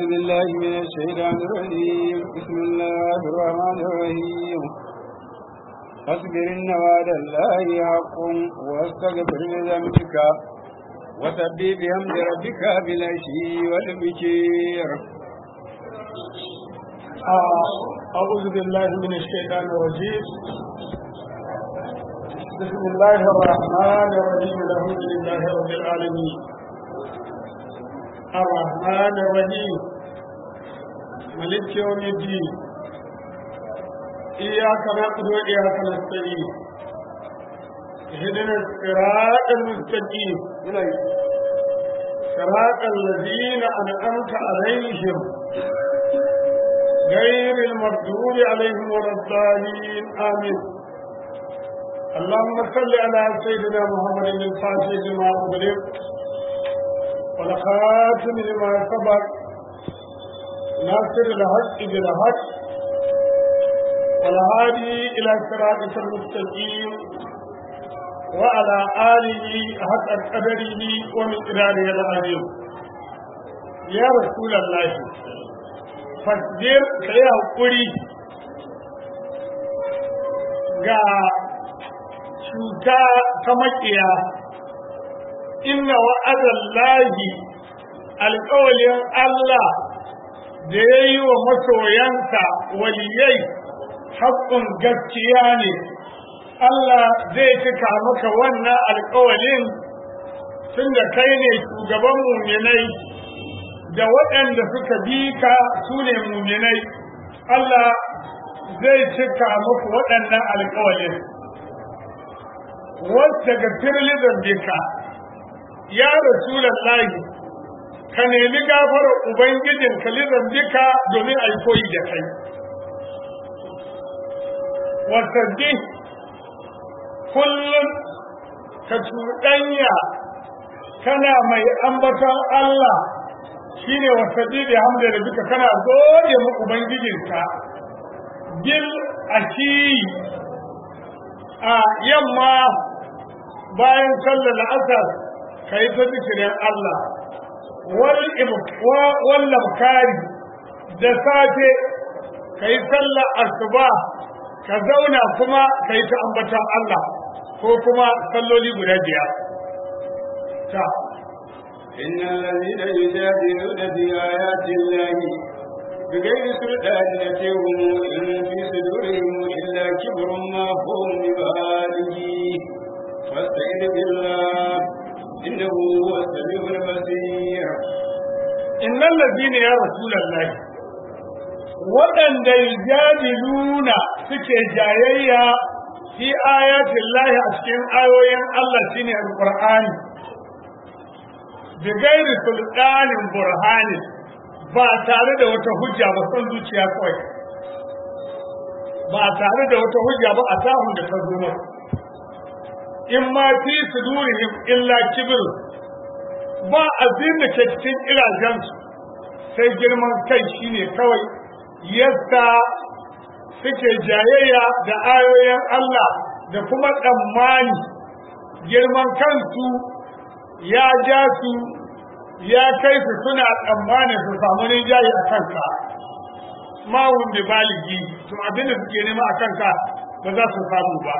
أعوذ بالله من الشيطان الرجيم بسم الله الرحمن الرحيم فاصبر إن وعد الله حق واستغفر لذنبك وسبح بحمد ربك بالعشي والبكير أعوذ بالله من الشيطان الرجيم بسم الله الرحمن الرحيم الحمد لله رب العالمين الرحمن الرحيم ملك يوم الدين إياك نعبد وإياك نستعين اهدنا الصراط المستقيم صراط الذين أنعمت عليهم غير المردود عليهم ولا الضالين آمين اللهم صل على سيدنا محمد الفاتح لما أغلق والخاتم لما سبق ناصر الحق بالحق والهادي إلى صراطك المستقيم وعلى آله حق قدره ومقداره العظيم يا رسول الله fasbir ka yi haƙuri ga cuta ta maƙiya inna wa'adar lahi alƙawalin Allah da ya yi wa masoyansa waliyai haƙƙun gaskiya ne Allah zai cika maka wannan alƙawalin tun da kai ne shugaban muminai da waɗanda suka bi ka su ne muminai Allah zai cika muku waɗannan alƙawalin wacce ga firlizan bika ya rasulallahi ka nemi gafarar ubangijin kalizan bika domin a yi koyi da kai wasabbi kullum ka cuɗanya kana mai ambaton Allah shine wasabi da hamda da duka kana gode mu ubangijinka bil ashi a yamma bayan sallar asar kai ta zikirin Allah wal wal labkari da safe kai sallar asuba ka zauna kuma kai ta ambatan Allah ko kuma salloli guda biyar ta إن الذين يجادلون في آيات الله بغير سلطان يتيهم إن في صدورهم إلا كبر ما هم ببالغه فاستعذ بالله إنه هو السميع البصير إن الذين يا رسول الله waɗanda yujadiluna suke jayayya fi ayatin lahi a cikin ayoyin Allah shine alqur'ani bigairi sultanin burhani ba tare da wata hujja ba son zuciya kawai ba tare da wata hujja ba a sahun da ta zo in ma fi sudurihim illa kibir ba abin da ke cikin irajensu sai girman kai shine kawai yadda suke jayayya da ayoyin Allah da kuma tsammani girman kansu ya ja su ya kai su suna tsammanin su samu rinjaye a kanka mawun da baligi to abin da suke nema a kanka ba za su samu ba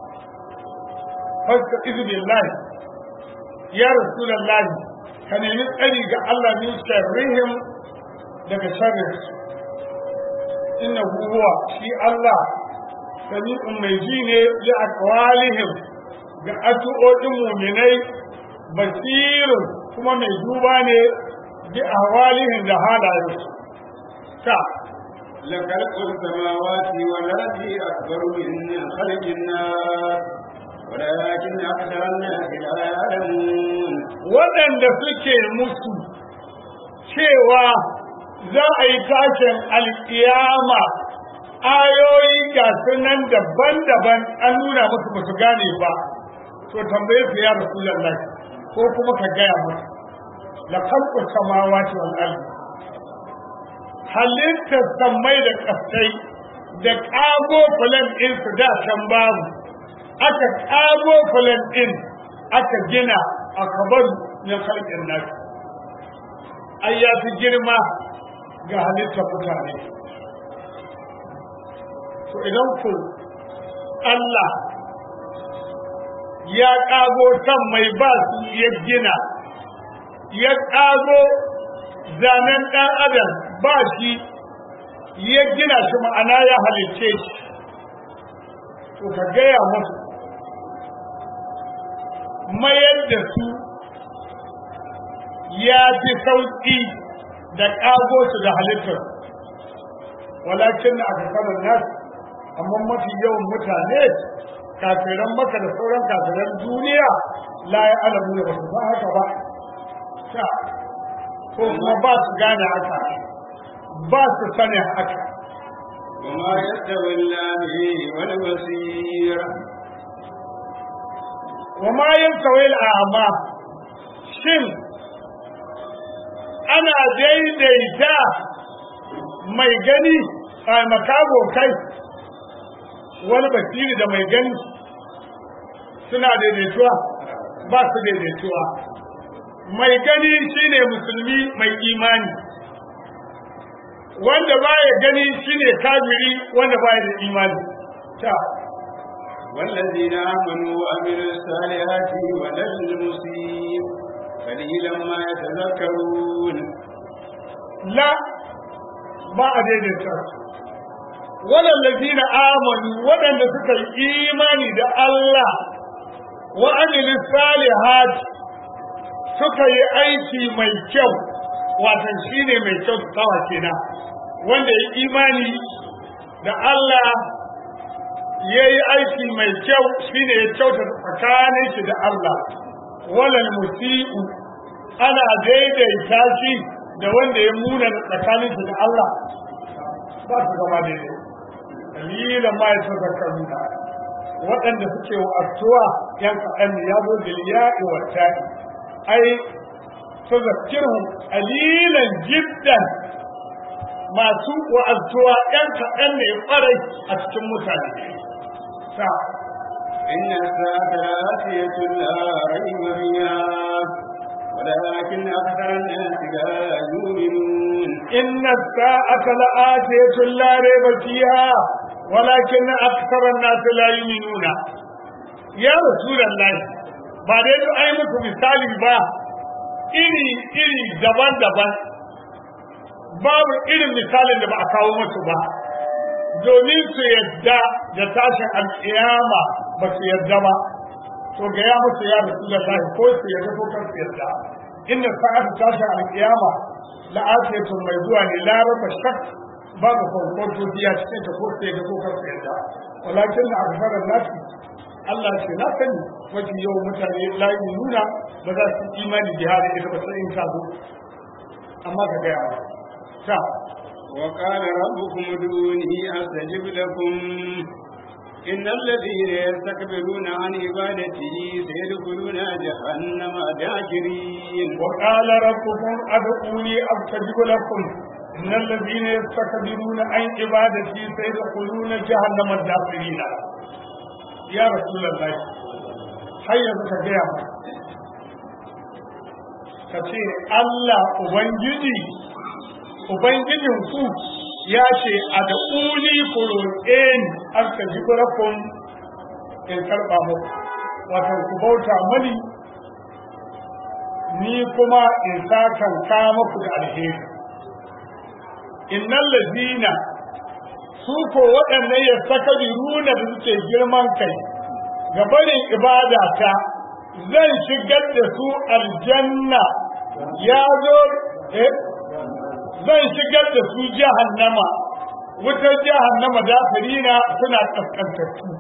fasta izu billahi ya rasulallahi ka nemi tsari ga Allah min sharrihim daga sharrin su inna huwa shi Allah sami'un mai ji ne li aqwalihim ga addu'o'in mu'minai basirun kuma mai duba ne bi ahwalihin da halayensu ta لخلق السماوات والأرض أكبر من خلق الناس ولكن أكثر الناس لا يعلمون waɗanda suke musu cewa za a yi tashin alƙiyama ayoyi ga sunan daban-daban an nuna musu ba su gane ba to tambaye su ya rasulullah ko kuma ka gaya musu la khalqu samawati wal ardi halittar sammai da kasai da kago fulan din su da can babu aka kago fulan din aka gina aka bar min khalqin nas ai ya fi girma ga halittar mutane to idan ku Allah ya ƙago kan mai ba su ya gina ya ƙago zanen ɗan adam ba shi ya gina shi ma'ana ya halicce shi to ka gaya musu mayar da su ya fi sauƙi da ƙago su da halittar walakin na aka nasu amma mafi yawan mutane kafiran maka da sauran kafiran duniya la ya alamu da basu ba haka ba ta ko kuma ba su gane haka ba su sani haka وما يستوي الأعمى والبصير wa ma yantawi al'ama shin ana daidaita mai gani a makago kai wani basiri da mai gani suna daidaituwa ba su daidaituwa mai gani shine musulmi mai imani wanda baya gani shine kafiri wanda baya da imani ta والذين آمنوا وعملوا الصالحات ولم المسيء قليلا ما يتذكرون la ba a daidaita su waɗanda amanu waɗanda suka yi imani da Allah wa amilu salihat suka yi aiki mai kyau watan shine mai kyau tawa kenan wanda ya imani da Allah ya yi aiki mai kyau shine ya kyauta tsakanin shi da Allah walal musi'u ana daidaita shi da wanda ya muna tsakanin shi da Allah ba su zama daidai dalilan ma ya tazakkaru da waɗanda suke wa'azuwa yan kaɗan ya zo da ya'i wa ta'i ai tazakkiru qalilan jiddan masu wa'azuwa yan kaɗan ne ƙwarai a cikin mutane sa إن الساعة لآتية لا ريب فيها ولكن أكثر الناس لا يؤمنون إن الساعة لآتية لا ريب فيها ولكن أكثر الناس لا يؤمنون يا رسول الله بعد أن أي muku misali ba iri iri daban-daban babu irin misalin da ba a kawo musu ba domin su yadda da tashin alƙiyama ba su yadda ba to ga ya musu ya rasulullahi ko su yadda ko kan su yadda inna sa'atu tashin alƙiyama la'afiyatun mai zuwa ne la raba shak babu kwankwanto biya cikin ta ko su yadda ko kan su yadda walakin na aksarar nasi Allah ce na sani mafi yawan mutane layi nuna ba za su imani jihari ita ba sai in ta zo amma ka gaya ma ta وقال ربكم ادعوني أستجب لكم إن الذين يستكبرون عن عبادتي سيدخلون جهنم داخرين وقال ربكم ادعوني استجب لكم ان الذين يستكبرون عن عبادتي سيدخلون جهنم داخرين يا رسول الله هيا ka gaya mu ka ce Allah Ubangiji Ubangijin ku ya ce a da uli ku roƙe ni an ka ji kurakun in karɓa muku wato ku bauta mani ni kuma in sakan ka muku da alheri innal ladina su ko waɗannan ya saka runa da suke girman kai ga barin ibada ta zan shigar da su aljanna ya zo eh zan shigar da su jahannama wutar jahannama da farina suna kaskantattu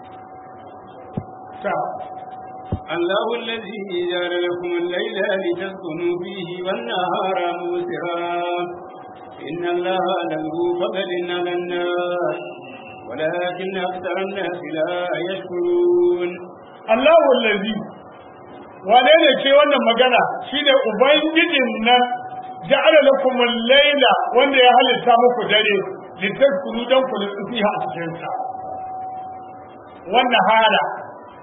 ta الله الذي جعل لكم الليل لتسكنوا فيه والنهار موسرا إن الله له فضل على الناس ولكن أكثر الناس لا يشكرون الله الذي wane ne ke wannan magana shine ubangijin nan ja'ala lakum al-laila wanda ya halitta muku dare litaskunu dan ku nutsu fiha a cikin sa wannan hala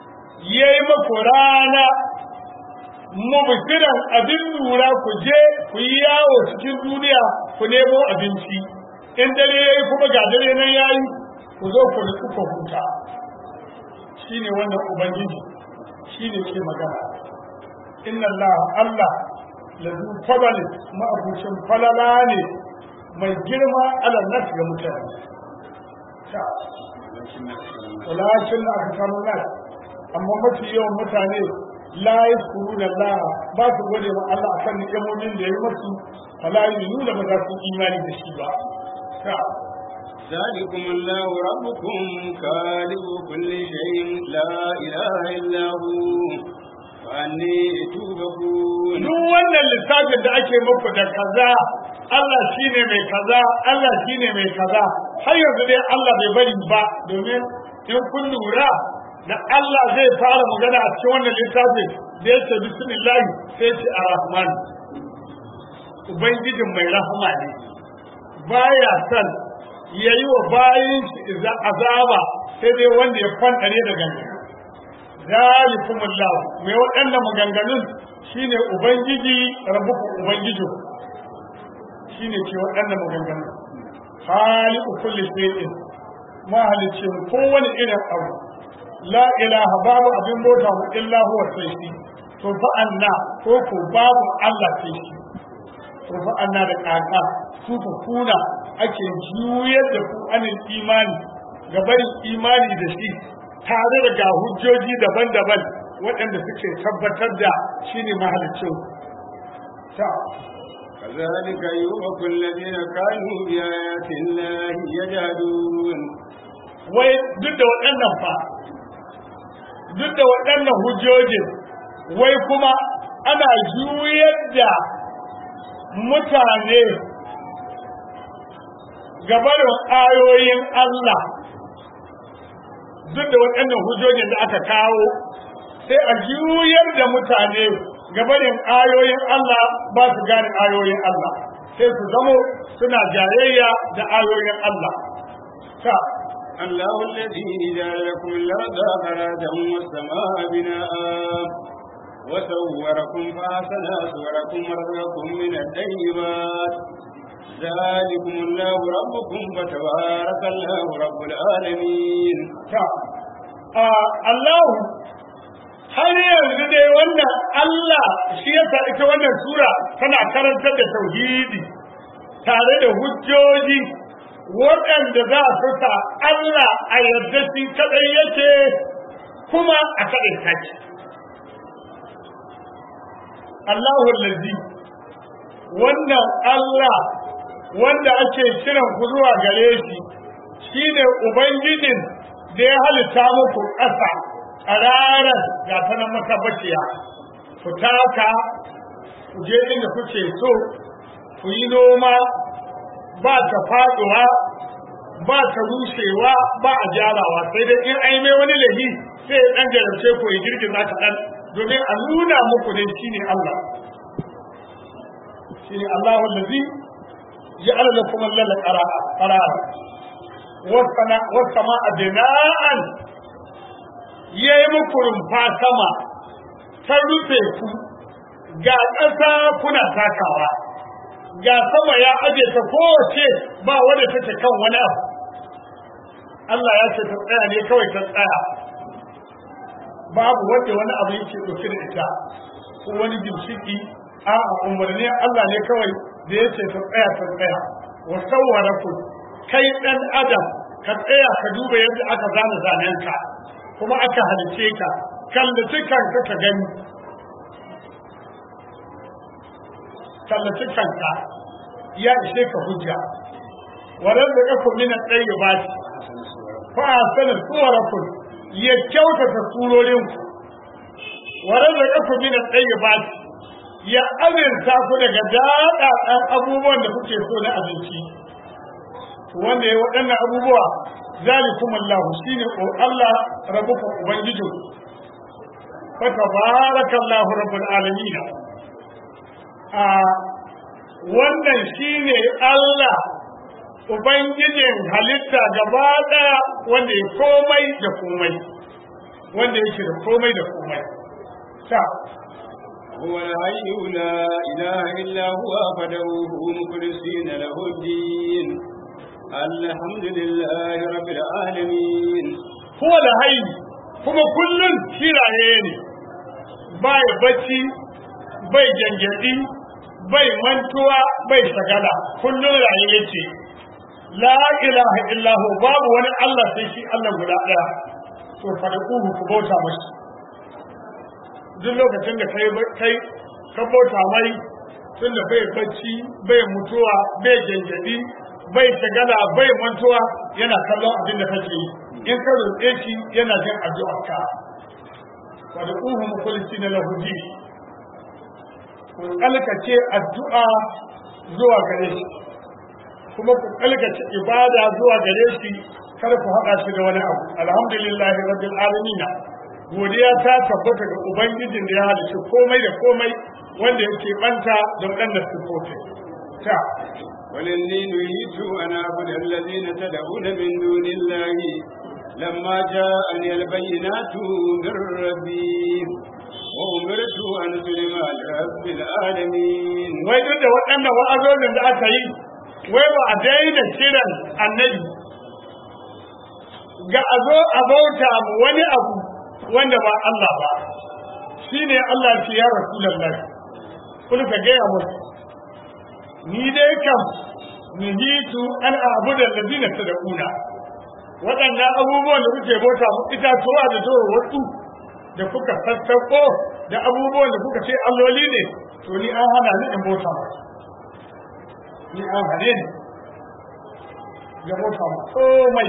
yayi muku rana mubtiran abin lura ku je ku yi yawo cikin duniya ku nemo abinci in dare yayi kuma ga dare nan yayi ku zo ku nutsu ku huta shine wannan ubangiji shine ke magana inna Allah Allah lazu fadalin ma'abucin falala ne mai girma alal nas ga mutane ta walakin aka samu nas amma mafi yawan mutane la yaskuruna Allah ba su gode ma Allah akan ni'imomin da ya masu fala nuna ba za su imani da shi ba ta ذلكم الله ربكم خالق كل شيء لا إله إلا هو فأني توبكون duk wannan lissafin da ake muku da kaza Allah shine mai kaza Allah shine mai kaza har yanzu dai Allah bai bari ba domin in kun lura da Allah zai fara magana a cikin wannan littafin da ya ce bismillah sai ce ar-rahman ubangijin mai rahama ne baya son yayi wa bayin shi azaba sai dai wanda ya kwantare da gangan zalikumullahu mai waɗannan maganganun shine ubangiji rabbukum ubangiji shine ke waɗannan maganganun khaliqu kulli shay'in mahalicin kowane irin abu la ilaha babu abin bauta mu illa huwa sai shi to fa anna ko ko babu Allah sai shi to fa anna da kaka su ku kuna ake juyar da ku anin imani ga barin imani da shi tare da ga hujjoji daban-daban waɗanda suke tabbatar da shi ne mahalicin ta كذلك يؤفك الذين كانوا بآيات الله يجهدون wai duk da waɗannan fa duk da waɗannan hujjojin wai kuma ana juyar da mutane gabarin ayoyin Allah duk da waɗannan hujjojin da aka kawo sai a juyar da mutane gabarin ayoyin Allah ba su gane ayoyin Allah sai su zamo suna jayayya da ayoyin Allah ta الله الذي جعل لكم الأرض فراشا والسماء بناء وصوركم فأحسن صوركم ورزقكم من الطيبات ذلكم الله ربكم فتبارك الله رب العالمين ta a Allah har yanzu dai wannan Allah shi yasa ita wannan sura tana karantar da tauhidi tare da hujjoji waɗanda za su sa Allah a yarda shi kadai yake kuma a kadai take Allahu allazi wannan Allah wanda ake kiran ku zuwa gare shi shine ubangijin da ya halitta muku ƙasa ƙararar ga ta nan matabbaciya ku taka ku je inda kuke so ku yi noma ba ta faɗuwa ba ta rushewa ba a gyarawa sai dai in ai mai wani lahi sai ya ɗan jarabce ku ya girgiza ta ɗan domin a nuna muku dai shine Allah shine Allahu allazi ja'ala lakum al-lala qarara wasama a bina'an ya yi muku rumfa sama ta rufe ku ga ƙasa kuna takawa ga sama ya aje ta kowace ba wadda take kan wani abu Allah ya ce ta tsaya ne kawai ta tsaya babu wadda wani abu yake ɗauke da ita ko wani gimshiki a umarni Allah ne kawai da ya ce ta tsaya ta tsaya wa sawwara ku kai ɗan adam ka tsaya ka duba yadda aka zana zanen ka kuma aka halice ka kallaci kanka ka gani kallaci kanka ya ishe ka hujja wadan da ka kumina tsaye ba shi fa a sanin suwarakun ya kyautata surorinku wadan da ka kumina tsaye ba shi ya aminta ku daga daɗaɗɗen abubuwan da kuke so na abinci wanda ya waɗannan abubuwa zalikum Allah shine ko Allah rabbukum ubangijin fa tabarakallahu rabbul alamin a wannan shine Allah ubangijin halitta gaba ɗaya wanda ya komai da komai wanda yake da komai da komai ta هو الحي لا إله إلا هو فدعوه مخلصين له الدين الحمد لله رب العالمين huwa da hayi kuma kullum kiraye ne bai bacci bai gyangyaɗi bai mantuwa bai sagala kullum raye yake la ilaha illahu babu wani Allah sai shi Allah guda ɗaya to fadakuhu ku bauta mashi duk lokacin da kai kai ka bauta mai tunda bai bacci bai mutuwa bai gyangyaɗi bai shagala bai mantuwa yana kallon abin da kake yi in ka roƙe shi yana jin addu'ar ka wa da uhu mukulisi na lahudi ku kalkace addu'a zuwa gare shi kuma ku kalkace ibada zuwa gare shi kar ku haɗa shi da wani abu alhamdulillah rabbil alamin godiya ta tabbata ga ubangijin da ya halicci komai da komai wanda yake banta da waɗannan sifofi ta ولني نهيت أن أعبد الذين تدعون من دون الله لما جاءني البينات من ربي وأمرت أن أسلم لرب العالمين wai duk da waɗannan wa'azozin da aka yi wai ba a daina kiran annabi ga a zo a bauta mu wani abu wanda ba Allah ba shine Allah ce ya Rasulullah kun ka gaya musu ni dai kam nuhitu an a'budu alladhina tad'una waɗannan abubuwan da kuke bauta mu itatuwa da zuwa wasu da kuka sassauko da abubuwan da kuka ce alloli ne to ni an hana ni in bauta mu ni an hane ni ga bauta mu komai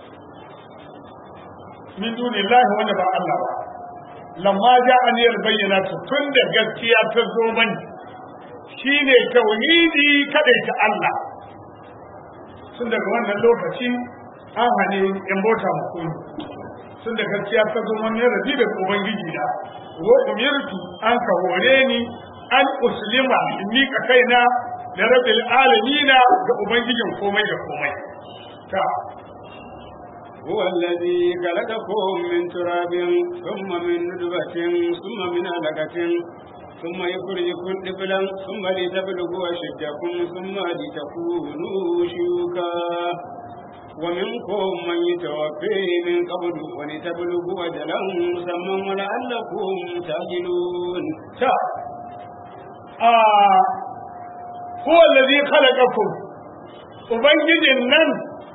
min dunillahi wanda ba Allah ba lamma ja'ani al-bayyinatu tun da gaskiya ta zo mani shine tauhidi kadai ta Allah tun daga wannan lokaci an hane in bauta mu koyi tun da gaskiya ta zo mani rabi da ubangiji da wa umirtu an ka hore ni an uslima in mika kaina da rabbil alamina ga ubangijin komai da komai ta هو الذي خلقكم من تراب ثم من نطفة ثم من علقة ثم يخرجكم طفلا ثم لتبلغوا أشدكم ثم لتكونوا شيوخا ومنكم من يتوفي من قبل ولتبلغوا أجلا مسمى ولعلكم تعجلون ta a huwa allazi khalaqakum ubangijin nan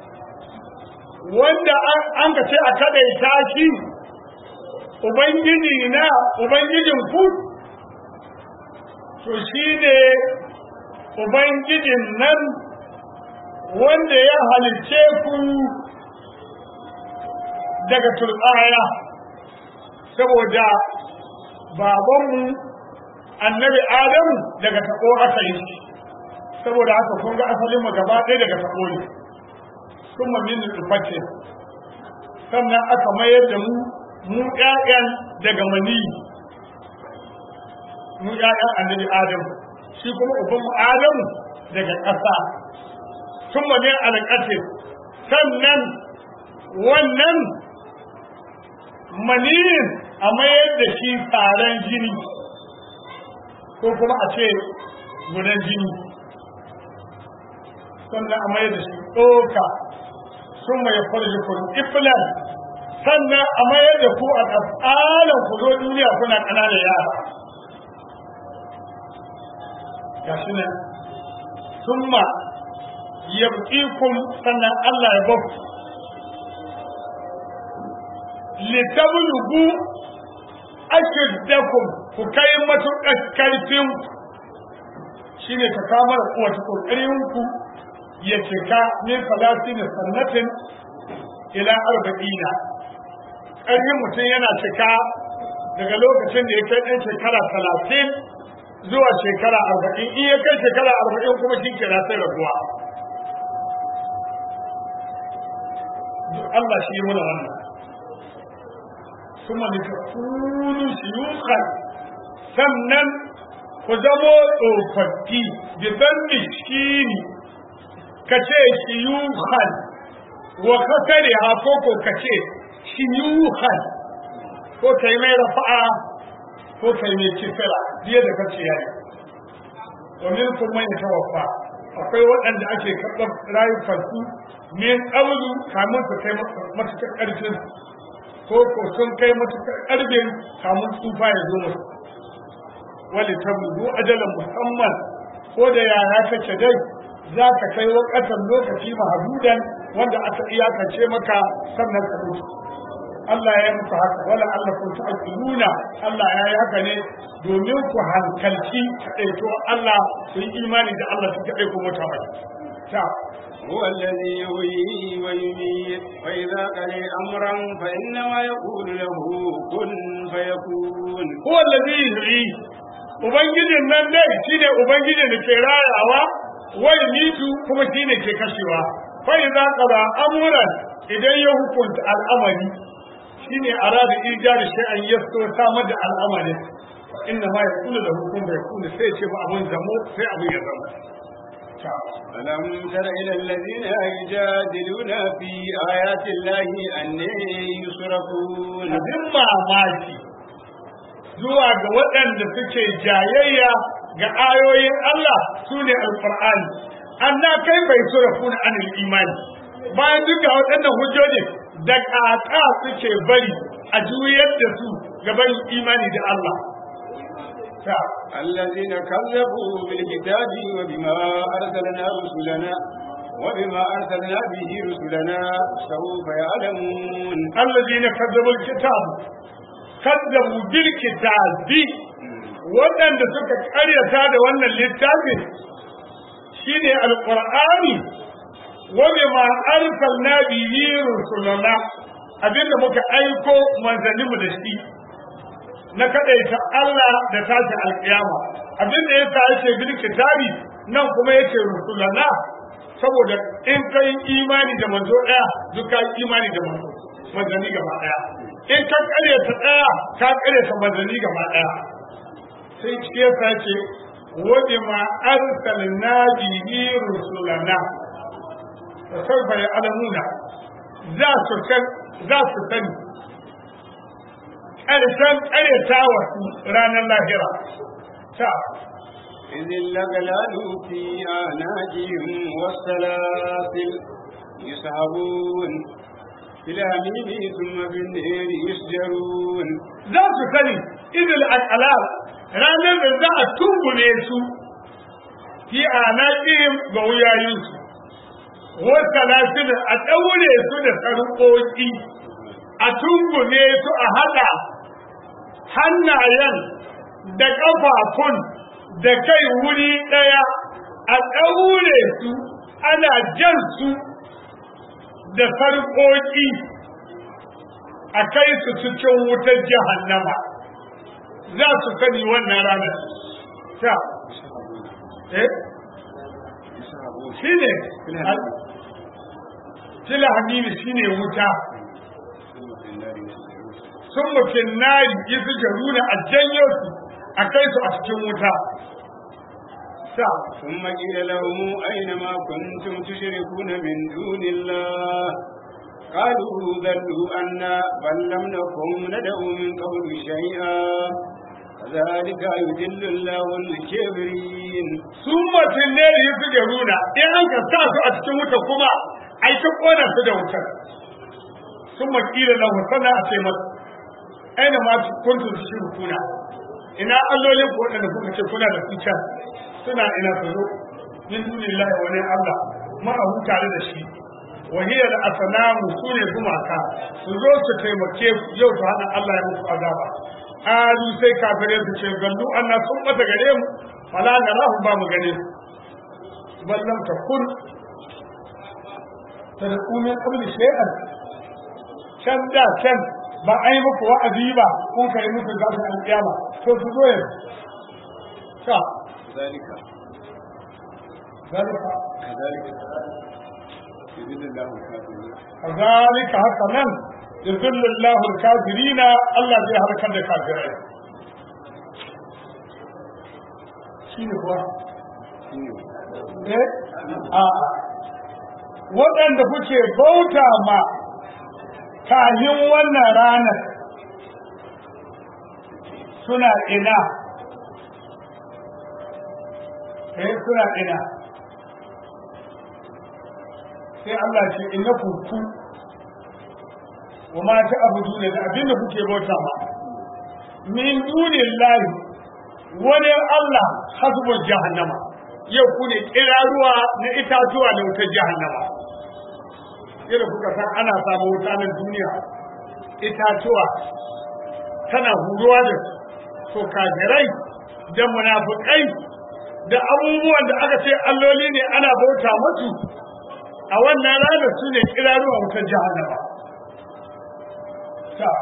wanda an ka ce a kadaita shi ubangiji na ubangijin ku to shi ne ubangijin nan wanda ya halicce ku daga turbaya saboda babanmu annabi adamu daga taɓo aka yi shi saboda haka kun ga asalin mu gaba ɗaya daga taɓo ne kuma min nutfatin sannan aka mayar da mu mu ƴaƴan daga mani mu ƴaƴan annabi adamu shi kuma uban mu adamu daga ƙasa kuma min alƙatin sannan wannan maniyin a mayar da shi taron jini ko kuma a ce gudan jini sannan a mayar da shi ɗoka sun mai farji kun ifilan sannan a mayar da ku a tsarin ku zo duniya kuna ƙananan yara ga shi nan sun ma yabƙikun sannan Allah ya baku litablugu ashiddakum ku kai matuƙar karfin shine ta kamar wata kokarin ku ya cika min salatin sannatin ila arba'ina ƙarfin mutum yana cika daga lokacin da ya kai ɗan shekara talatin zuwa shekara arba'in in ya kai shekara arba'in kuma shi kira sai raguwa Allah shi yi mana wannan kuma litakunu shuyukhan sannan ku zamo tsofaffi bi zanni shini ka ce shuyukhan wa kasare ha ko ko ka ce shuyukhan ko kai mai rafa'a ko kai mai kisira biye da kace yayi wa minkum man yatawaffa akwai waɗanda ake karɓar rayukansu min ƙaulu kamun su kai matuƙar ƙarfin ko ko sun kai matuƙar ƙarfin kamun tsufa ya zo musu wali tabudu ajalan musamman ko da yara kake dai za ka kai wakatan lokaci mahadudan wanda aka iyakance maka sannan ka mutu Allah ya yi muku haka wala Allah kun ta'qiluna Allah ya yi haka ne domin ku hankalci kaɗaito Allah ku yi imani da Allah su kaɗai ku mutu mai ta هو الذي يحيي ويميت وإذا قضى أمرا فإنما يقول له كن فيكون هو الذي يحيي ubangijin nan dai shine ubangijin da ke rayawa wai mitu kuma shine ke kashewa fa idza qada amran idan ya hukunta al'amari shine arada ijari shay'an yasto samar da al'amarin inna ma yaqulu lahu kun yakunu sai ce ba abun zamo sai abun ya zama ألم تر إلى الذين يجادلون في آيات الله أن يصرفون abin mamaki zuwa ga waɗanda suke jayayya ga ayoyin Allah su ne alƙur'ani anna kai bai surafuna anil imani bayan duka waɗannan hujjoji da ƙaƙa suke bari a juyar da su ga barin imani da Allah الذين كذبوا بالكتاب وبما أرسلنا رسلنا وبما أرسلنا به رسلنا سوف يعلمون الذين كذبوا الكتاب كذبوا بالكتاب waɗanda suka ƙaryata da wannan littafin shine alƙur'ani wa bima arsalna bihi rusulana abinda muka aiko manzanninmu da shi na kadaita Allah da tashi alƙiyama abinda yasa yake bil kitabi nan kuma yake rusulana saboda in kai imani da manzo ɗaya duk ka imani da manzo manzanni gaba ɗaya in ka ƙaryata ɗaya ka ƙaryata manzanni gaba ɗaya sai cike yasa ce waje ma arsalna bihi rusulana fa sawfa ya'lamuna za su san za su sani ƙarshen ƙaryatawa ranar lahira ta إذ اللغلال في أعناقهم والسلاسل يسحبون في الحميم ثم في النار يسجرون za su sani idil al'alal ranar da za a tumbule su fi anaƙihim ga wuyayensu wata lafiyar a ɗaure su da sarƙoƙi a tumbule su a haɗa hannayen da ƙafafun da kai wuri ɗaya a ɗaure su ana jan su da sarƙoƙi a kai su cikin wutar jahannama za su sani wannan ranar ta eh shi ne fila hamimi shi ne wuta sun mutum nari isu jaruna a janyo su a kai su a cikin wuta ta ثم قيل لهم أين ما كنتم تشركون من دون الله قالوا ذلوا أنا بل لم نكن ندعو من قبل شيئا كذلك يذل الله الكافرين sun mutum ne da isu jaruna in an ka sa su a cikin wuta kuma a yi ta ƙona su da wutar sun makila lahu sana a ce masu aina ma kuntum tushrikuna ina allolin ku wadanda kuka ce kuna da su can suna ina su zo min dunillahi wani Allah ma'ahu tare da shi wa hiya al-asnamu sune gumaka su zo su taimake ku yau su hada Allah ya muku azaba alu sai kafirai su ce gallu anna sun bata gare mu fala narahu ba mu gane su ballam ta kun tad'u min qabli shay'an can da can ba a yi muku wa'azi ba kun kai muku za su alƙiyama to su zo yanzu ka ذلك zalika كذلك يذل الله الكافرين kazalika haka nan yuzillu Allahu al-kafirina Allah zai harkar da kafirai shine kuwa eh a waɗanda kuke bauta ma kahin wannan ranar suna ina eh suna ina sai Allah ce innakum ku wa ma ta'buduna da abin da kuke bauta ma min dunillahi wani Allah hasbul jahannama yau ku ne kiraruwa na itatuwa da wutar jahannama yadda kuka san ana samu wuta na duniya itatuwa tana huruwa da to kafirai da munafukai da abubuwan da aka ce alloli ne ana bauta musu a wannan ranar su ne kiraruwa wutar jahannama ta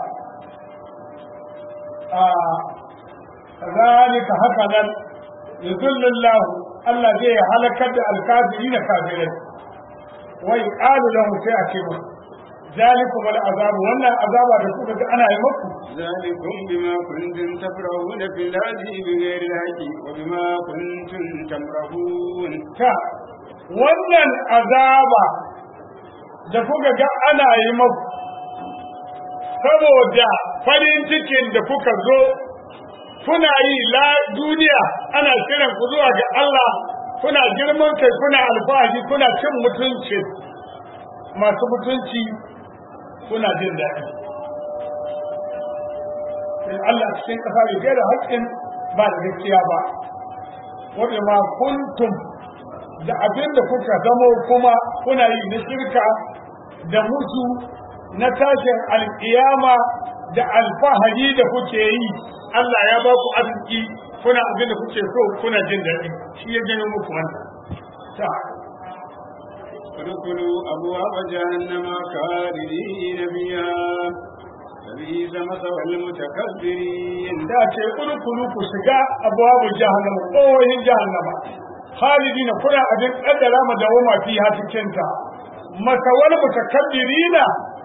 a kazalika haka nan yuzillillahu Allah zai halakar da alkafiri da kafirai wai qalu lahu sai a ce musu zalikum wal azab wannan azaba da kuka ga ana yi muku ذلكم بما كنتم تفرحون في الأرض بغير الحق وبما كنتم تمرحون ta wannan azaba da kuka ga ana yi muku saboda farin cikin da kuka zo kuna yi la duniya ana kiran ku zuwa ga Allah kuna girman kai kuna alfahari kuna cin mutunci masu mutunci kuna jin daɗi sai Allah cikin ƙasa bai gaira haƙƙin ba da gaskiya ba wanda ma kuntum da abin da kuka zamo kuma kuna yi na shirka da mutu na tashin alƙiyama da alfahari da kuke yi Allah ya ba ku arziki kuna abin da kuke so kuna jin daɗi shi ya gano muku wannan ta ادخلوا أبواب جهنم خالدين فيها فبئس مثوى المتكبرين da ce kulkulu ku shiga abuwa jahannama kowahin jahannama khalidin kuna abin kaddara ma da wama fi ha cikin ta masawal mutakabbirina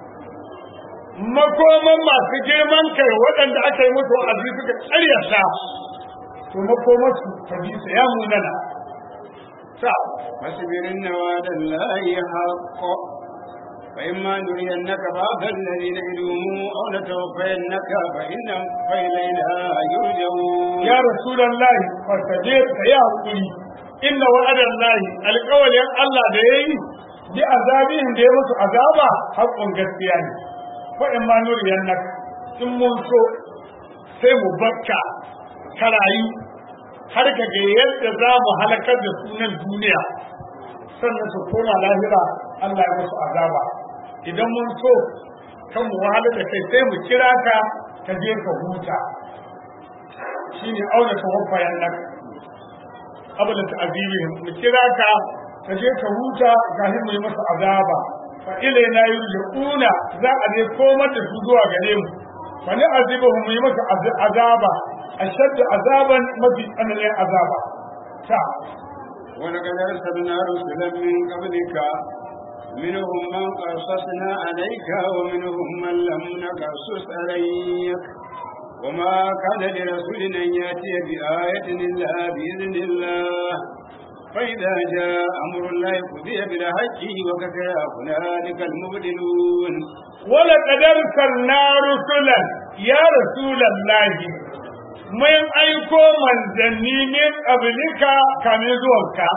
makoman masu girman kai waɗanda aka yi musu aziz suka karyata to makomarsu ta bi ya munana ta فاصبر إن وعد الله حق فإما نرينك بعض الذي نعدهم أو نتوفينك فإن فإلينا يرجعون ya rasulullahi fastajir ka yi hakuri inna wa'adallahi alƙawalin Allah da yayi bi azabihin da ya musu azaba haƙƙun gaskiya ne fa in ma nuriyannak in mun so sai mu bakka ka rayu har ka ga yadda za mu halakar da sunan duniya sannan su koma lahira Allah ya musu azaba idan mun so kan mu wahalar da kai sai mu kira ka ka je ka huta shine auna tawaffayan nan abada ta'zibihim mu kira ka ka je ka huta kafin mu yi masa azaba fa ilaina yurjuna za a je komar da su zuwa gare mu fa ni azibuhum mu yi masa az- azaba ashaddu azaban mafi tsananin azaba ta ولقد أرسلنا رسلا من قبلك منهم من قصصنا عليك ومنهم من لم نقصص عليك وما كان لرسول أن يأتي بآية إلا بإذن الله فإذا جاء أمر الله قضي بالحق وكفى هنالك المبدلون ولقد أرسلنا رسلا يا رسول الله mun aiko manzanni min qablika kamin zuwanka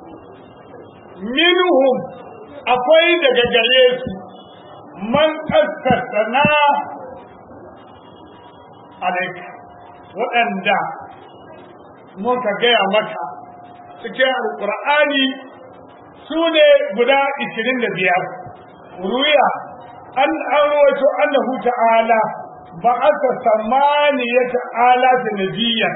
minhum akwai daga gare su man kaskasana alaika waɗanda muka gaya maka cikin alƙur'ani su ne guda 25 ruya an an rawaito annahu ta'ala ba aka samaniyata ala da nabiyan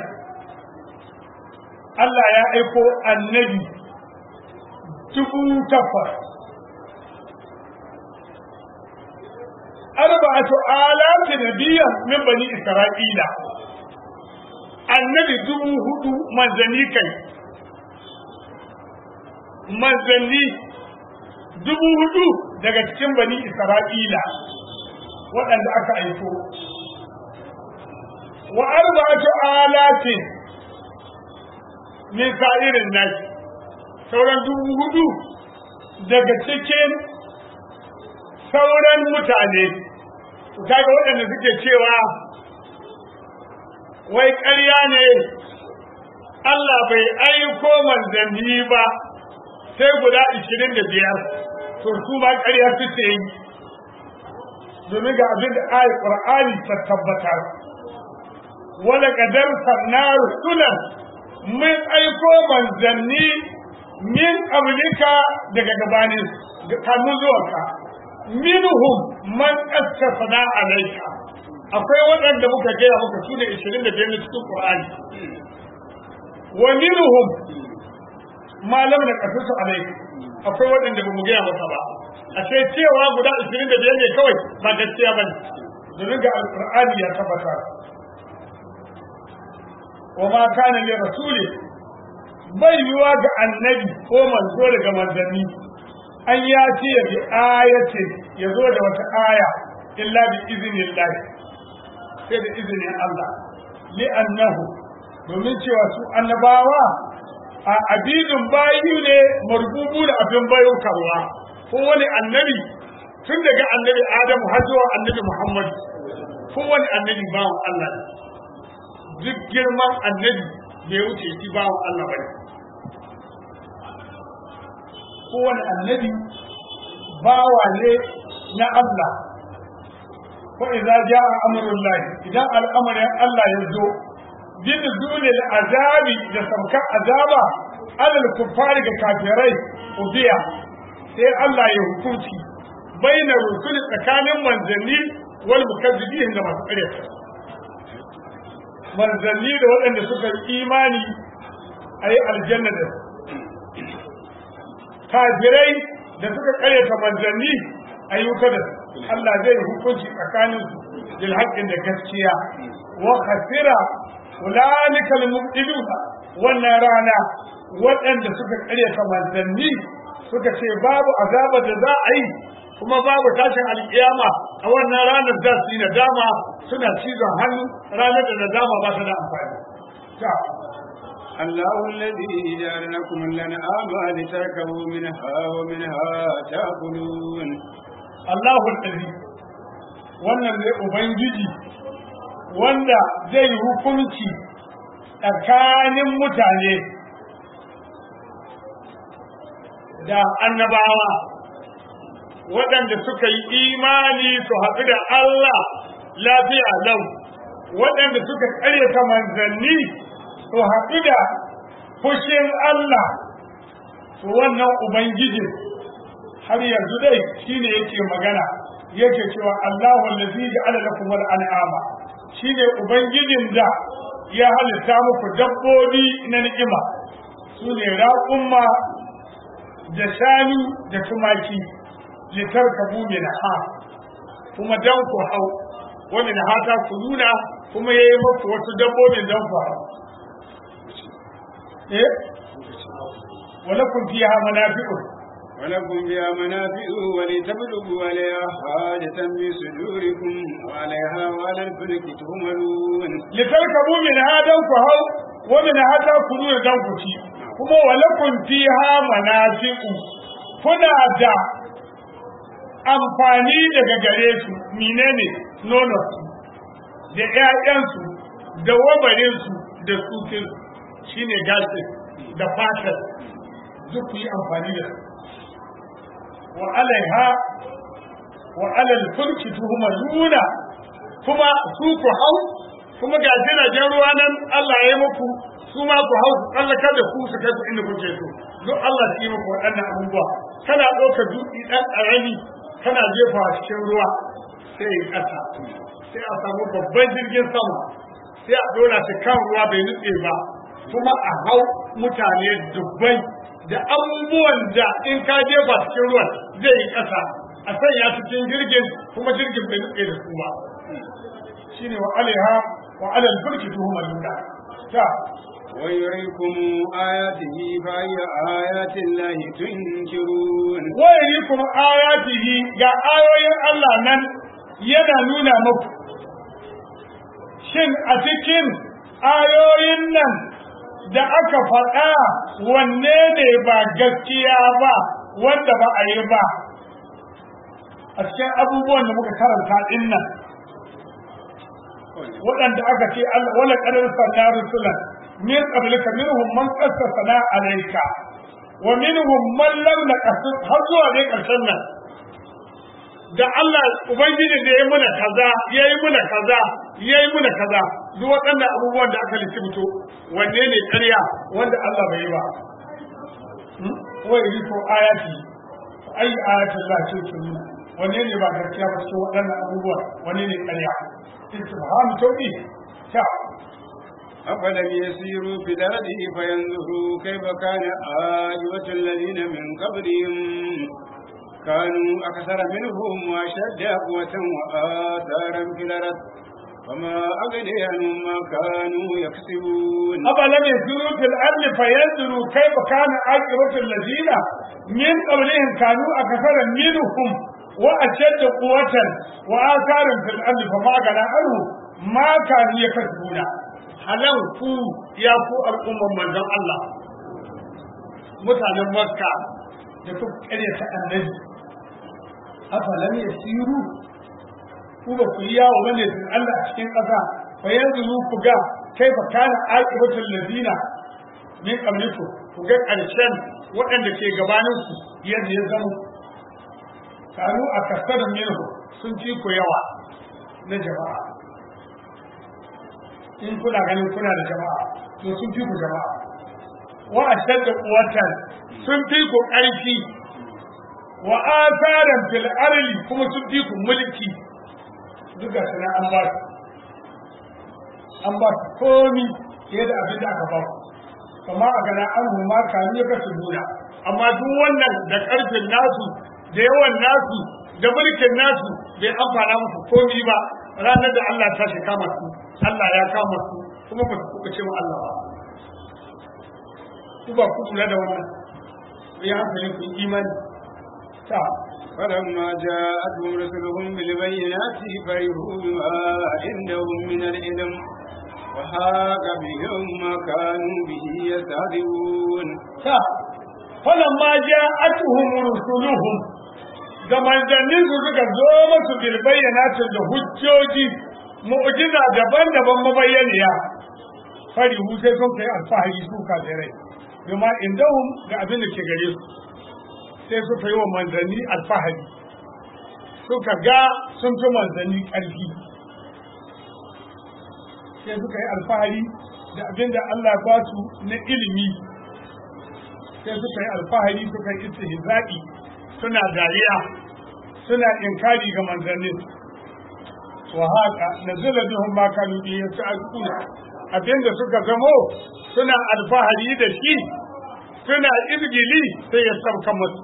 Allah ya aiko annabi dubu takwas arba'atu alati nabiyan min bani isra'ila annabi dubu hudu manzanni kai manzanni dubu hudu daga cikin bani isra'ila waɗanda aka aiko wa arba'atu alatin min sa'irin nasi sauran dubu hudu daga cikin sauran mutane kaga waɗanda suke cewa wai ƙarya ne Allah bai aiko manzanni ba sai guda ishirin da biyar to su ma ƙarya suke yi domin ga abin da ayat Qur'ani ta tabbatar wala kadar sanna rusulan mun aiko manzanni min qablika daga gabanin kanu zuwanka minhum man asfana alayka akwai waɗanda muka gaya muka su ne 25 na cikin Qur'ani wa minhum ma lam naqasu alayka akwai waɗanda ba mu gaya maka ba a sai cewa guda 25 ne kawai ba gaskiya bane domin ga alqur'ani ya tabbata wa ma kana li rasuli bai yiwa ga annabi ko manzo daga manzanni an ya ce bi ayatin ya zo da wata aya illa bi iznillah sai da izinin Allah li annahu domin cewa su annabawa a abidin bayu ne marbubu da abin bayo karwa ko wani annabi tun daga annabi Adamu har zuwa annabi Muhammad ko wani annabi bawan Allah ne duk girman annabi bai wuce shi bawan Allah bane kowane annabi bawa ne na Allah ko idza jaa amrullahi idan al'amarin Allah ya zo bin dunil azabi da saukan azaba alal kuffari ga kafirai ubiya sai Allah ya hukunci baina rusul tsakanin manzanni wal mukazzibin da masu ƙaryata manzanni da waɗanda suka yi imani a yi aljanna da kafirai da suka karyata manzanni a yi wuta da Allah zai hukunci tsakanin su bil haqqin da gaskiya wa khasira ulaika al mubtiluna wannan rana waɗanda suka karyata manzanni suka ce babu azaba da za a yi kuma babu tashin alkiyama a wannan ranar za su yi nadama suna cizon hannu ranar da nadama ba ta da amfani الله الذي جعل لكم الأنعام لتركبوا منها ومنها تأكلون الله الذي wannan zai ubangiji wanda zai yi hukunci tsakanin mutane da annabawa waɗanda suka yi imani su haɗu da Allah lafiya lau waɗanda suka ƙaryata manzanni su haɗu da fushin Allah su wannan Ubangijin har yanzu dai shi ne yake magana yake cewa Allah wallazi ja'ala lakum al-an'ama shine ubangijin da ya halitta muku dabbobi na ni'ima su ne raƙumma da shanu da tumaki litarkabu min ha kuma dan ku hau wa min hata ku nuna kuma yayi muku wasu dabbobin dan ku hau eh walakum fiha manafi'u ولكم فيها منافع ولتبلغوا عليها حاجة في صدوركم وعليها وعلى الفلك تهملون litarkabu min hadan ku hau wa min hata ku nuna dan ku ci kuma walakum fiha manafi'u kuna da amfani daga gare su menene nono da ƴaƴansu da wabarin su da tsukin shine gasin da fatar duk ku yi amfani da su wa alaiha wa alal fulki tuhmaluna kuma su ku hau kuma ga jiragen ruwa nan Allah ya yi muku su ma ku hau tsallakar da ku su kai ku inda kuke so duk Allah ya yi muku waɗannan abubuwa kana ɗaukar dutse ɗan ƙarami kana jefa cikin ruwa sai ya ƙasa sai a samu babban jirgin sama sai a ɗora shi kan ruwa bai nutse ba kuma a hau mutane dubbai da abubuwan da in ka jefa cikin ruwan zai yi ƙasa a sanya cikin jirgin kuma jirgin bai nutse da su ba shine wa alaiha wa alal fulki tuhuma lunda ta ويريكم آياته فأي آيات الله تنكرون wayari kuma ayatihi ga ayoyin Allah nan yana nuna muku shin a cikin ayoyin nan da aka faɗa wanne ne ba gaskiya ba wanda ba a yi ba a cikin abubuwan da muka karanta ɗin nan waɗanda aka ce Allah wala qadar sanna rusulan min qablika minhum man qassasna alayka wa minhum man lam naqasus har zuwa dai karshen nan da Allah ubangiji da yayi muna kaza yayi muna kaza yayi muna kaza duk waɗannan abubuwan da aka lissafi wanne ne ƙarya wanda Allah bai yi ba wa yuriku ayati ai ayatul la tu'minu wanne ne ba gaskiya ba cikin waɗannan abubuwa wanne ne ƙarya istifham taubi ta أفلم يسيروا في الأرض فينظروا كيف كان عاقبة الذين من قبلهم كانوا أكثر منهم وأشد قوة وآثارا في الأرض وما أغني عنهم ما كانوا يكسبون أفلم يسيروا في الأرض فينظروا كيف كان عاقبة الذين من قبلهم كانوا أكثر منهم وأشد قوة وآثارا في الأرض فما أغنى عنهم ما كانوا يكسبون halan ku ya ku al'umman manzon Allah mutanen Makka da kuka karyata annabi afalam yasiru ku ba ku yawo bane sun Allah a cikin ƙasa fa yanzu ku ga kai fa kana aqibatul ladina min qablikum ku ga ƙarshen waɗanda ke gabanin ku yadda ya zama kanu a kasar minhu sun ci ku yawa na jama'a in kuna ganin kuna da jama'a to sun fi ku jama'a wa ashadda quwwatan sun fi ku ƙarfi wa asaran fil arli kuma sun fi ku mulki duka sana an ba su an ba su komi fiye da abin da aka ba ku kama a gana an huma kanu ya kasu nuna amma duk wannan da ƙarfin nasu da yawan nasu da mulkin nasu bai amfana musu komi ba ranar da Allah ta shi kama su Allah ya kama su kuma ba su kuka ce wa Allah ba ku ba ku kula da wannan ya hankali ku imani ta فلما جاءتهم رسلهم بالبينات فرحوا بما عندهم من العلم وحاق بهم ما كانوا به يستهزئون ta falamma ja'atuhum rusuluhum da manzannin su suka zo masu bil bayyanatin da hujjoji mu'jiza daban-daban mabayyaniya fari hu sai sun kai alfahari su kafirai bima indahum ga abin da ke gare su sai suka yi wa manzanni alfahari suka ga sun fi manzanni ƙarfi sai suka yi alfahari da abin da Allah ba su na ilimi sai suka yi alfahari suka yi istihza'i suna dariya suna inkari ga manzannin wa haka nazala bihum ma kanu bi yas'aluna abinda suka zamo suna alfahari da shi suna izgili sai ya sauka musu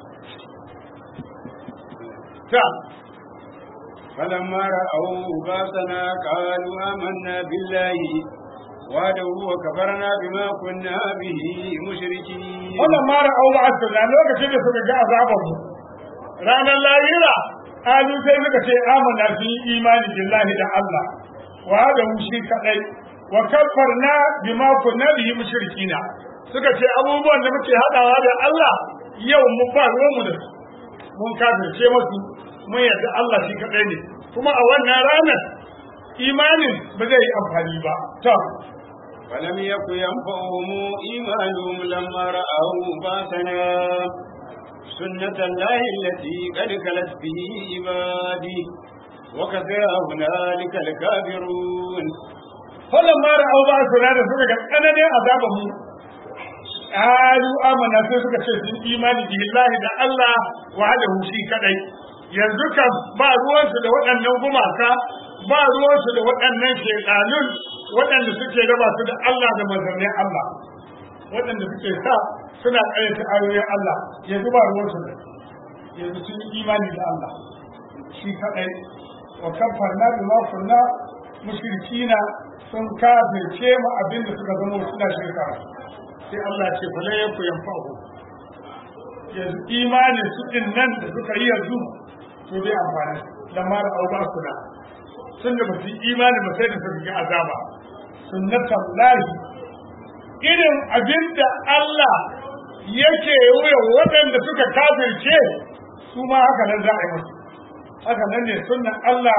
ta فلما رأوا باسنا قالوا آمنا بالله وحده وكفرنا بما كنا به مشركين wannan mara au ba da lokacin da suka ga azabar mu ranar lahira alu sai suka ce amana fi imani billahi da Allah wa da shi kadai wa kaffarna bima kunna bihi mushrikina suka ce abubuwan da muke hadawa da Allah yau mu ba ruwan mu da su mun kafirce musu mun yarda Allah shi kadai ne kuma a wannan ranar imanin ba zai yi amfani ba to فلم يكن ينفعهم إيمانهم لما رأوا باسنا سنة الله التي قد خلت به عبادي وكفى هنالك الكافرون فلما رأوا بأسنا da suka ga tsananin azaban mu qalu amana sai suka ce sun imani billahi da Allah wahdahu shi kadai yanzu kan ba ruwansu da waɗannan gumaka ba ruwansu da waɗannan shaidanun waɗanda suke raba su da Allah da manzannin Allah waɗanda suke sa suna ƙaryata ayoyin Allah yanzu ba ruwansu da yanzu sun yi imani da Allah shi kaɗai wa kamfarna bi ma kunna mushrikina sun kafirce mu abin da suka zama suna shirka sai Allah ce fa la yaku yanfa'u yanzu imanin su din nan da suka yi yanzu to bai amfani dan ma da auba suna sun da ba su yi imani ba sai da suka ga azaba sunnatan lahi irin abin da Allah yake wuya waɗanda suka kafirce su ma haka nan za a yi musu haka nan ne sunnan Allah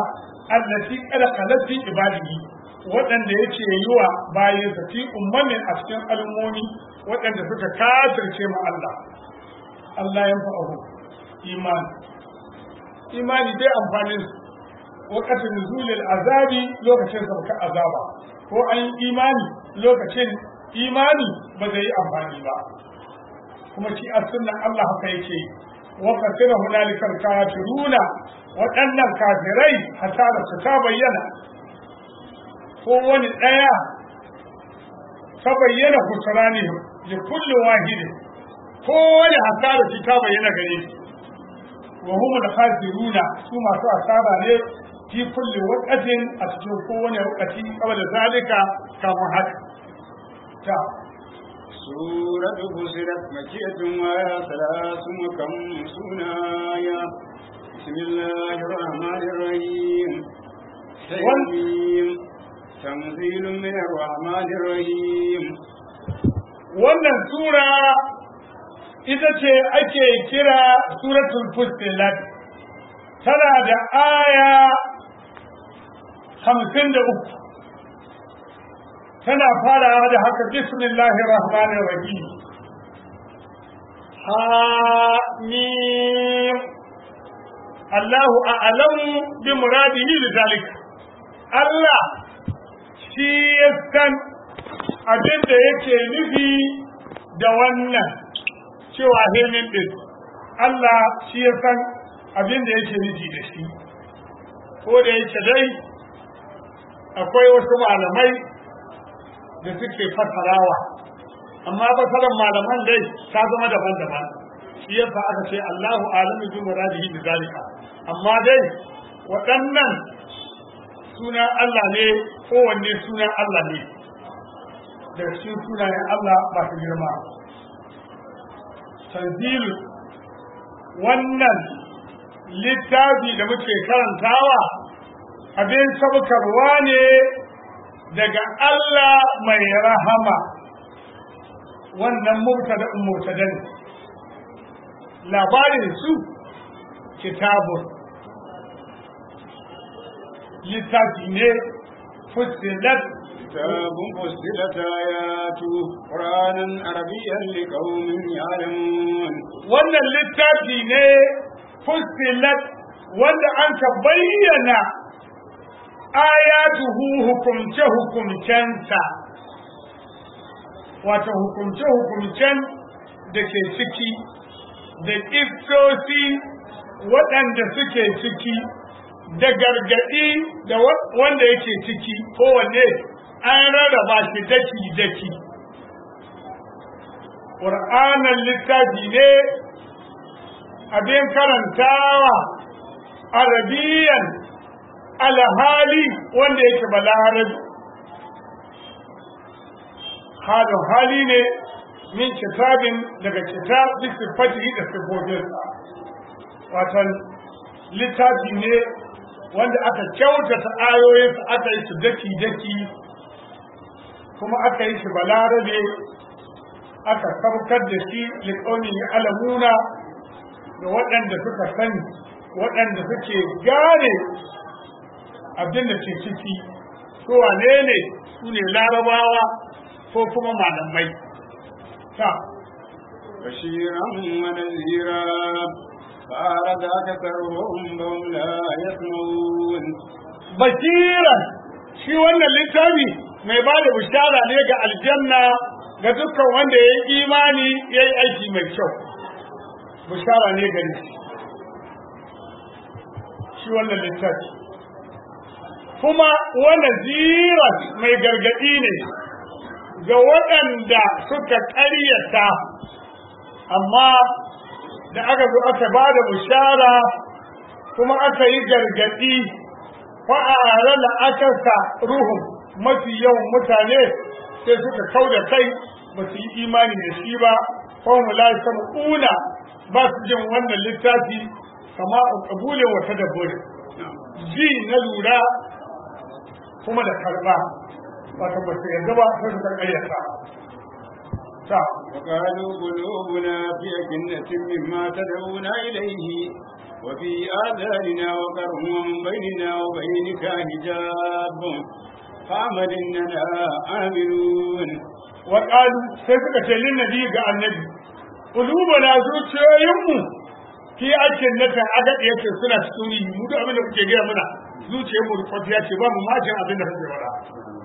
allati qad khalat fi ibadihi waɗanda yake yi wa bayan sa fi ummamin a cikin al'ummomi waɗanda suka kafirce ma Allah Allah ya fa'ahu imani imani dai amfanin wakatin nuzulil azabi lokacin sauka azaba ko an yi imani lokacin imani ba zai yi amfani ba kuma shi a sunnan Allah haka yake wa kasira hunalikal kafiruna waɗannan kafirai hasara su ta bayyana ko wani ɗaya ta bayyana kusurani da kullum wahidin ko wani hasara shi ta bayyana gare shi wa humul khasiruna su masu asara ne fi kulli waqatin a cikin kowane waqati qabla zalika kamar haka ta سورة فصلت مكية وآية ثلاث وخمسون آية بسم الله الرحمن الرحيم حميم تنزيل من الرحمن الرحيم wannan sura ita ce ake kira suratul fussilat tana da aya hamsin da uku tana farawa da haka bismillahir rahmanir rahim hamim Allahu a'lamu bi muradihi lidhalika Allah shi ya san abin da yake nufi da wannan cewa hemin din Allah shi ya san abin da yake nufi da shi ko da yake dai akwai wasu malamai da suke fasarawa amma fasarar malaman dai ta zama daban-daban shi yasa aka ce Allahu alamu bi muradihi bi zalika amma dai waɗannan sunan Allah ne kowanne sunan Allah ne da cikin sunayen Allah ba su girma tanzilu wannan littafi da muke karantawa abin sabukarwa ne daga Allah mai rahama wannan mubtada mubtada ne labarin su kitabun littafi ne fusilat كتاب فصلت آياته قرآنا عربيا لقوم يعلمون wannan littafi ne fusilat wanda an ka bayyana ayatuhu hukumce hukumcensa wato hukumce hukumcen da ke ciki da ƙistosi waɗanda suke ciki da gargaɗi da wanda yake ciki kowanne an rarraba shi daki-daki ƙur'anan littafi ne abin karantawa arabiyan alhali wanda yake balarabi halin hali ne min kitabin daga kitab bisifati da sifofinsa watan littafi ne wanda aka kyautata ayoyinsa aka yi su daki-daki kuma aka yi shi balarabe aka saukar da shi liƙaunin alamuna da waɗanda suka sani waɗanda suke gane abin da ke ciki su wane ne su ne larabawa ko kuma malamai ta بشيرا ونذيرا فأعرض أكثرهم فهم لا يسمعون basiran shi wannan littafi mai ba da bishara ne ga aljanna ga dukkan wanda ya yi imani ya yi aiki mai kyau bishara ne gari shi wannan littafi kuma wannan ziran mai gargadi ne ga waɗanda suka ƙaryata amma da aka zo aka ba da bishara kuma aka yi gargadi fa'ara da aka sa ruhun mafi yawan mutane sai suka kau da kai ba su yi imani da shi ba kawai la una ba su jin wannan littafi kama a kabulin wata da buri ji na lura kuma da karba wata ba su yarda ba sai suka karyata ta وقالوا قلوبنا في أكنة مما تدعونا إليه وفي آذاننا وقر ومن بيننا وبينك حجاب فاعمل إننا عاملون وقالوا سيفك للنبي قال النبي قلوبنا zuciyoyinmu fi aikin nata agad yake suna cikin yi mu duk abin da kuke gaya mana zuciyarmu rufafiya ce ba mu majin abin da kuke faɗa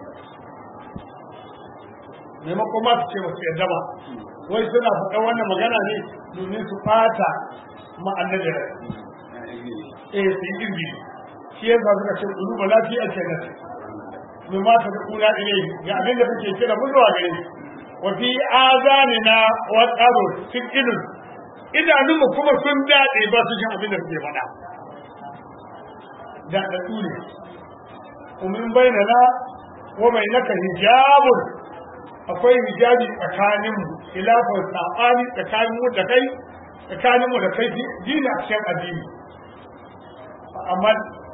maimakon ma su ce ba su yadda ba wai suna faɗa wannan magana ne domin su fata ma'annabi rai eh su yi irbi shi yasa suka ce ƙulu ba lafiya ce na ce mai mata da ƙuna ile ga abin da kuke kira mun zuwa gare shi wa fi azanina wa tsaro cikin idanunmu kuma sun daɗe ba su jin abin da kuke faɗa da ɗaɗu ne umin bainana wa mai naka hijabun akwai hijabi tsakaninmu khilafin saɓani tsakaninmu da kai tsakaninmu da kai dini a cikin addini amma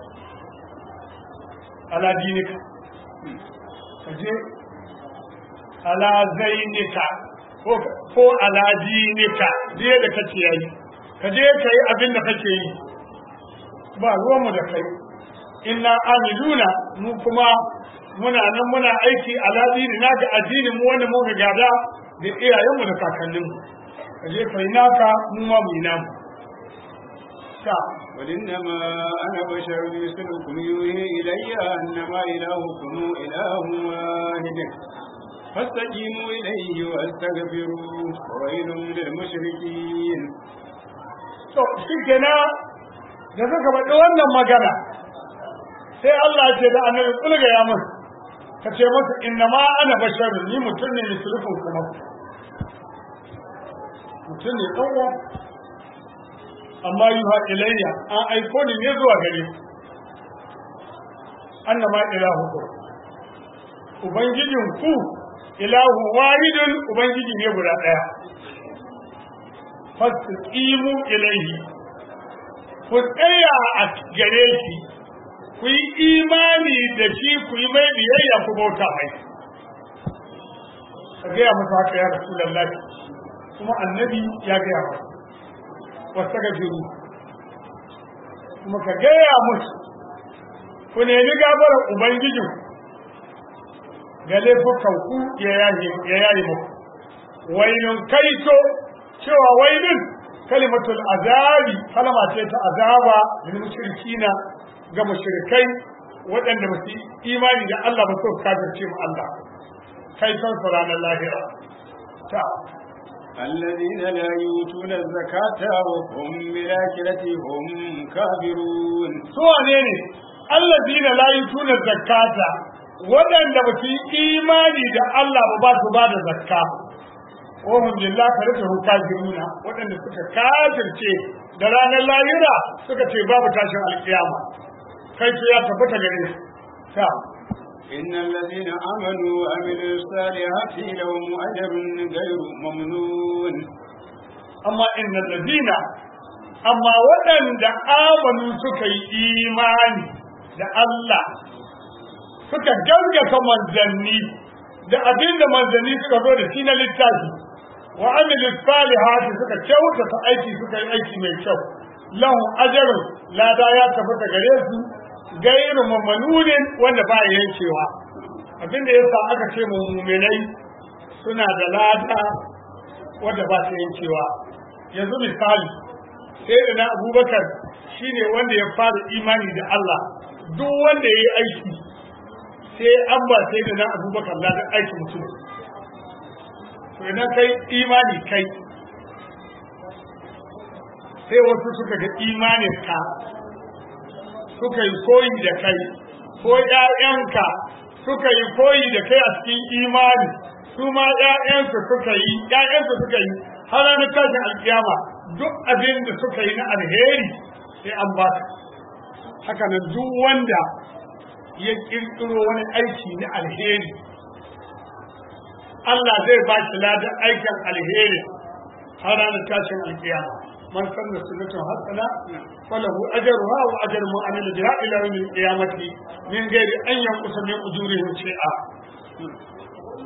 ala dinika ka je ala zainika ko ala dinika je da kake yi ka je ka yi abin da kake yi ba ruwanmu da kai inna amiluna mu kuma muna nan muna aiki ala dinina ga addinin mu wanda muka gada da iyayenmu da kakanninmu ka je ka yi naka mu ma mu yi namu قل إنما أنا بشر مثلكم يوحي إلي أنما إلهكم إله واحد فاستقيموا إليه واستغفروه وويل للمشركين to shi kenan da suka faɗi wannan magana sai Allah ce da annabi kulga ya mun ka ce masa inna ma ana basharun ni mutum ne misalukun kuma mutum ne ɗan amma yi ha ilayya an aiko ni ne zuwa gare annama ilahu ku ubangijin ku ilahu wahidun ubangiji ne guda ɗaya fastiqimu ilayhi ku tsaya a gare shi ku yi imani da shi ku yi mai biyayya ku bauta mai ka gaya masa haka ya rasulullahi kuma annabi ya gaya masa wasu gajiru kuma ka gaya musu ku nemi gafarar ubangijin ga laifukanku ya yayi muku wainun kaito cewa wainun kalimatul azabi kalma ce ta azaba lil mushrikina ga mushrikai waɗanda ba su imani da Allah ba su kafirce mu Allah kai san su ranar lahira ta الذين لا يؤتون الزكاة وهم بالآخرة هم كافرون سوى نيني الذين لا يؤتون الزكاة waɗanda ba su yi imani da Allah ba ba su ba da zakka wahum billah ka rika kafiruna waɗanda suka kafirce da ranar lahira suka ce babu tashin alkiyama kai ce ya tabbata gare su ta إن الذين آمنوا وعملوا الصالحات لهم أجر غير ممنون amma inna ladina amma waɗanda amanu suka yi imani da Allah suka gaggata manzanni da abin da manzanni suka zo da shi na littafi wa amilu salihati suka kyautata aiki suka yi aiki mai kyau lahu ajrun lada ya tabbata gare su gairu mamanunin wanda ba ya yankewa abin da yasa aka ce mu muminai suna da lada wanda ba ta yankewa yanzu misali sai da na abubakar shine wanda ya fara imani da Allah duk wanda ya yi aiki sai an ba sai da na abubakar na aiki mutum to idan kai imani kai sai wasu suka ga imanin ka suka yi koyi da kai ko ƴaƴanka suka yi koyi da kai a cikin imani su ma ƴaƴansu suka yi ƴaƴansu suka yi har ranar tashin alkiyama duk abin da suka yi na alheri sai an ba su haka nan duk wanda ya kirkiro wani aiki na alheri Allah zai ba shi ladan aikin alheri har ranar tashin alkiyama man sanna sunnatun hasana falahu ajruha wa ajru man amila biha ila yawm alqiyamati min ghairi an yanqusa min ujurihim shay'a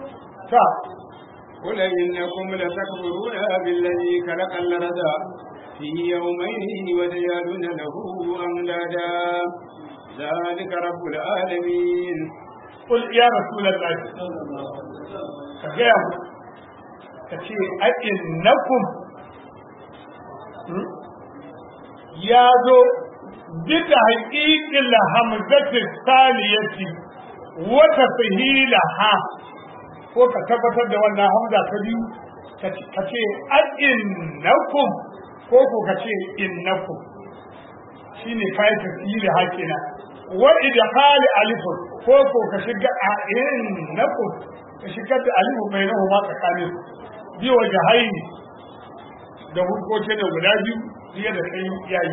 ta قل إنكم لتكفرون بالذي خلق الأرض في يومين وتجعلون له أندادا ذلك رب العالمين قل يا رسول الله كجاء kace a'innakum ya zo bita haƙiƙin hamzatin saliyati wata fahila ha ko ka tabbatar da wannan hamza ta biyu ka ce a'innakum ko ko ka ce innakum shine kai tafsiri hakina wa idkhali alifun ko ko ka shiga a innakum ka shiga da alifu bainahu ma tsakanin biyo jahaini da hukoce da guda biyu biye da kai yayi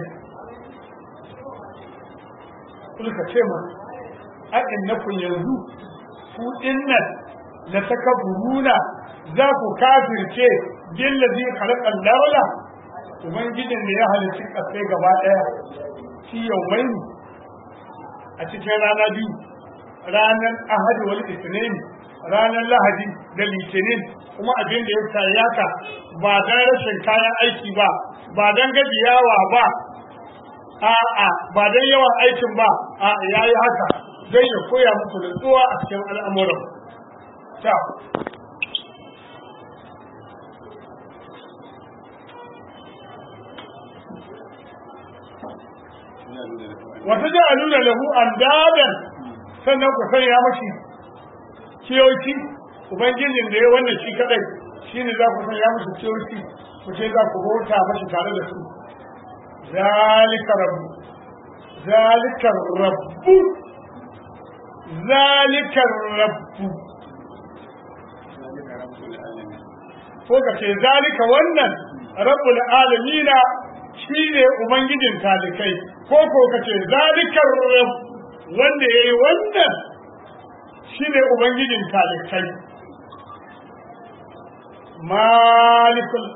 kullu ka ce ma a innakum yanzu ku dinnan la takabburuna za ku kafirce billazi khalaqa al-dawla ubangijin da ya halicci kasai gaba daya shi yawmai a cikin rana biyu ranar ahadi wal isnin ranar lahadi da litinin kuma abin da ya tayyaka ba dan rashin kayan aiki ba ba dan gajiyawa ba a'a ba dan yawan aikin ba a yayi haka zai ya koya muku nutsuwa a cikin al'amuran ta wata ji nuna lahu an dadan sannan ku sanya mashi kiyoci ubangijin da ya wannan shi kadai shi ne za ku sanya mashi kiyoci ku ce za ku bauta mashi tare da su zalika rabbu zalika rabbu zalika rabbu ko ka ce zalika wannan rabbul alamina shi ne ubangijin talikai ko ko ka ce zalikar rabb wanda yayi wannan shi ne ubangijin talikai malikul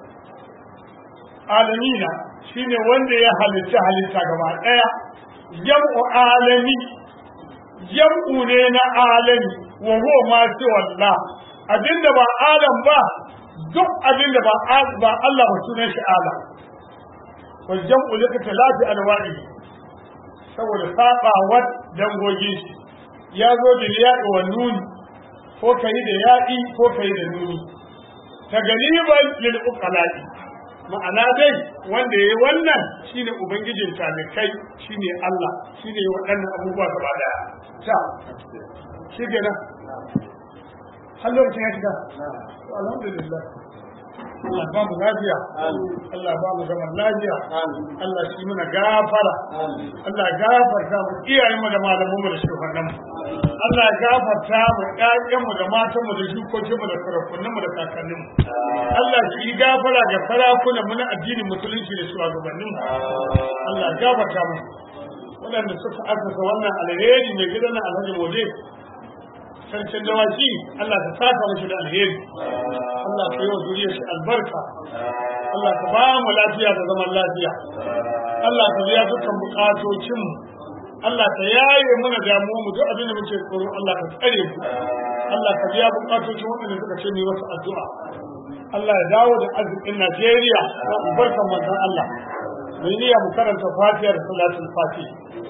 alamina shi ne wanda ya halitta halitta gaba daya jam'u alami jam'u ne na alami wa huwa ma wallah abinda ba alam ba duk abinda ba ba Allah ba sunan shi alam والجمع لاختلاف انواعه saboda sabawar dangogin shi ya zo da ya'i wa nuni ko kai da ya'i ko kai da nuni ta galiban lil uqalai ma'ana dai wanda yayi wannan shine ubangijin talikai shine Allah shine waɗannan abubuwa gaba daya ta shi kenan har lokacin ya shiga alhamdulillah Allah ba mu lafiya Allah ba mu zaman lafiya Allah shi muna gafara Allah gafarta mu iyayen mu da malaman mu da shugabannin mu Allah gafarta mu ƴaƴan mu da matan mu da jikokin mu da sarakunan mu da kakannin mu Allah shi gafara ga sarakunan mu na addinin musulunci da shugabannin mu Allah gafarta mu waɗanda suka asasa wannan alheri mai gidan Alhaji Mode sarkin dawaki Allah ka saka mashi da alheri Allah ka yi wa zuriyar shi albarka Allah ka ba mu lafiya da zaman lafiya Allah ka biya dukkan bukatocin mu Allah ka yaye mana damuwa mu duk abin da muke tsoro Allah ka tsare mu Allah ka biya bukatocin waɗanda suka ce ni wasu addu'a Allah ya dawo da arzikin Najeriya da albarkan manzon Allah mai niyya mu karanta Fatiha da Salatul Fatih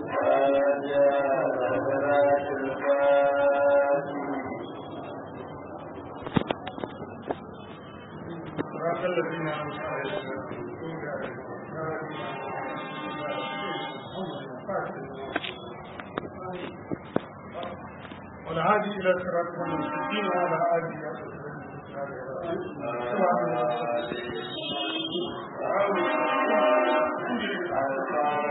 صراط الذين أنعمت عليهم والهادي إلى صراط المستقيم وعلى آله وصحبه